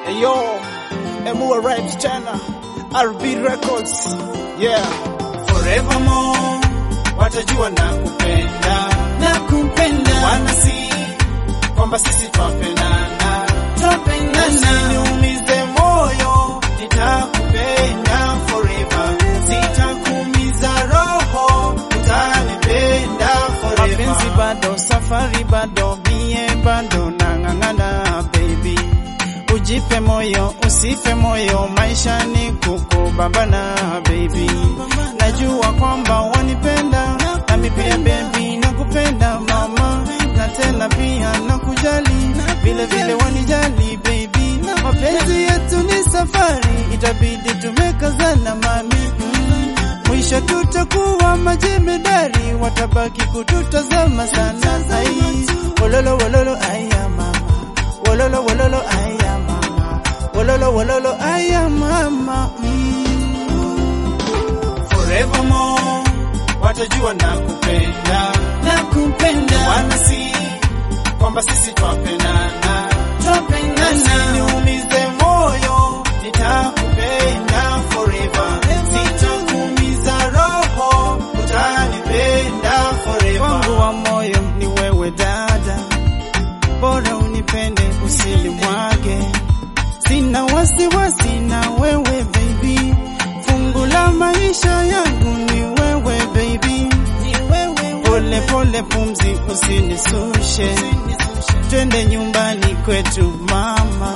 Yo, Emua Rhymes tena, RB Records. Yeah. Forevermore watajua na kupenda na kupenda wanasi kwamba sisi twapendana tupendana Usiniumize moyo, nitakupenda forever. Sitakuumiza roho, utanipenda Mapenzi forever. bado, safari bado, mie bado nang'ang'ana baby. Ujipe moyo, usife moyo, maisha ni kukubambana baby. Najua kwamba wanipenda, nami pia baby nakupenda mama, na tena pia nakujali, vile vile wanijali baby. Mapenzi yetu ni safari, itabidi tumekazana mami mm. Mwisho tutakuwa majemedari, watabaki kututazama sana. Ai, wololo wololo aya mama, wololo wololo aya mama, wololo wololo aya mama mm. Forevermore watajua na kupenda na kupenda wanasi kwamba sisi twapendana. tupendana Usiniumize moyo, nitakupenda forever. Sitakuumiza roho, utanipenda forever. wangu wa moyo ni wewe dada, bora unipende usilimwage. Sina wasiwasi na wewe baby, fungu la maisha yangu ni wewe baby. ni wewe Pole pole pumzi usinisushe, twende nyumbani kwetu mama.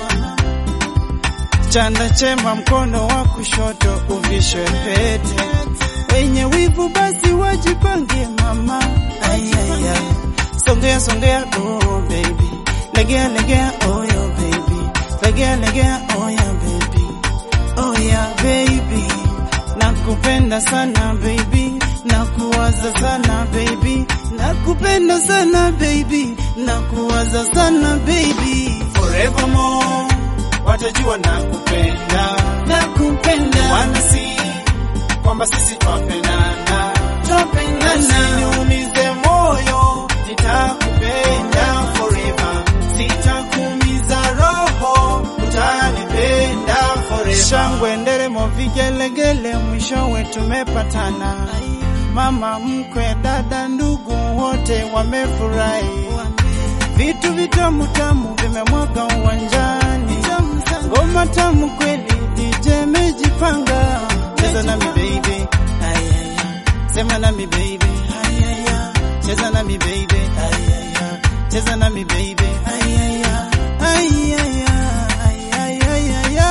Chanda chema mkono wa kushoto uvishwe pete, wenye wivu basi wajipange mama. Ayaya, songea songea, oh baby, legea legea, oh yo baby, legea legea, oh ya baby, oh ya baby, nakupenda sana baby, nakuwaza sana baby, nakupenda sana baby, nakuwaza sana baby. Forevermore watajua na kupenda na kupenda wanasi kwamba sisi twapendana. tupendana Usiniumize moyo, nitakupenda forever. Sitakuumiza roho, utanipenda forever. Shangwe, nderemo, vigelegele, mwishowe tumepatana. Mama mkwe, dada, ndugu wote wamefurahi. Vitu vitamu tamu vimemwaga uwanjani, ngoma tamu kweli, DJ mejipanga. Cheza nami baby, ayaya, sema nami baby, ayaya, cheza nami baby, ayaya, cheza nami baby, ayaya, ayaya, ayaya,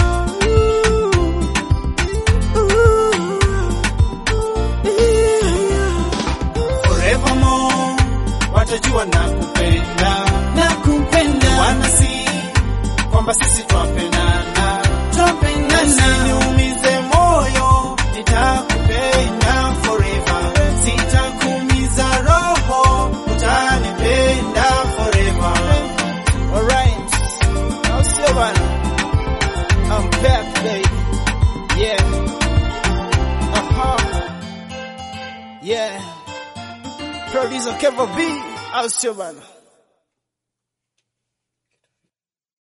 Forevermore watajua na kupenda na kupenda wanasi kwamba sisi twapendana. tupendana Usiniumize moyo, nitakupenda forever. Sitakuumiza roho, utanipenda forever. Alright, now see bana. I'm back, baby. Yeah. Uh-huh. Yeah. Producer Kevin B. I'll see bana.